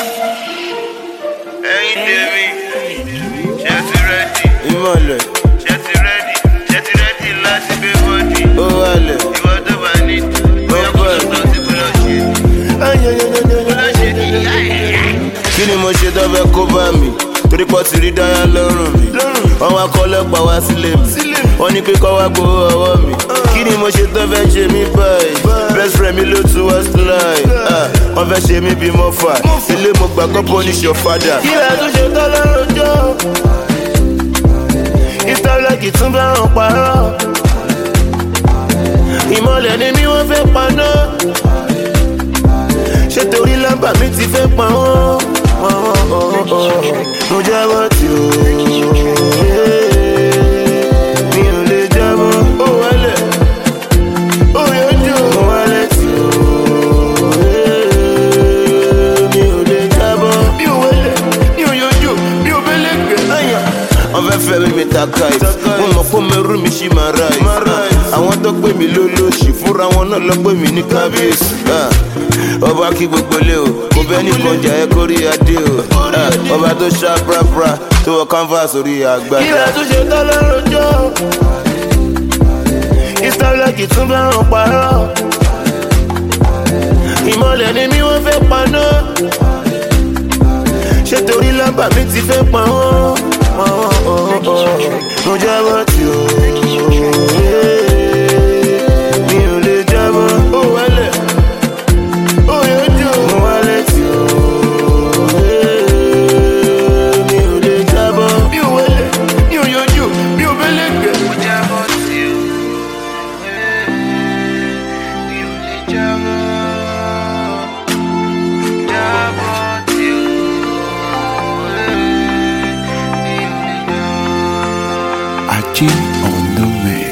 ẹ̀yin tèmi ṣe ti rẹ́dì ìmọ̀lẹ̀ ṣe ti rẹ́dì ṣe ti rẹ́dì láti gbé bọ́dì ó wálẹ̀. ìwọ tó bá ní bóyá kó lọ tán sí kó lọ ṣe kó lọ ṣe kí kí ni mo ṣe tó fẹ́ kó bá mi torí pọ̀ ti rí dáyà lọ́rùn mi wọ́n wá kọ́ lọ́pàá wá sílé mi wọ́n ní pé kọ́ wá gbowó ọwọ́ mi kí ni mo ṣe tó fẹ́ ṣe mí báyìí best friend mi ló tún wá slide Ah, wọ́n fẹ́ ṣe mí bí mo fà ilé mo gbà kọ́ punish your father. kí lè tún ṣe tọ́ lọ́rùn jọ ìtọ́lọ́kì tún bá wọn parọ́ ìmọ̀lẹ̀ ni mi wọ́n fẹ́ paná ṣé torí lámbà mi ti fẹ́ pa wọ́n. mo jábọ́ tí o mi ò lè jábọ́ ó wálẹ̀ ó yọjú mo wálẹ̀ tí o mi ò lè jábọ́ mi ò wálẹ̀ mi ò yọjú mi ò bẹ́lẹ̀ gbẹ̀. wọ́n fẹ́ fẹ́ mi mi ta kite mo mọ̀ pé mẹ́rù mi ṣì máa ra ẹ̀ àwọn tó pè mí lólóṣì fúnra wọn náà lọ pè mí ní kábíyèsí Ah, ọba kí gbogbo lé o kò bẹ́ẹ̀ ní kọjá ẹ kórí adé o Ah, ọba tó ṣá prapra tó wọ canvas orí àgbàdo. kí lè tún ṣe tán lọ́rùn jọ ìsọlọ́kì tún bá wọn parọ́ ìmọ̀lẹ̀ ni mi wọ́n fẹ́ paná ṣé torí lámbà mi ti fẹ́ pa wọ́n. mo jábọ́ tí o mi ò lè jábọ́ ó wálẹ̀ ó yọjú mo wálẹ̀ tí o mi ò lè jábọ́ mi ò wálẹ̀ mi ò yọjú mi ò bẹ́lẹ̀ gbẹ̀. mo jábọ́ tí o mi ò lè jábọ́ jábọ́ tí o mi ò lè jábọ́. Achi on the mix.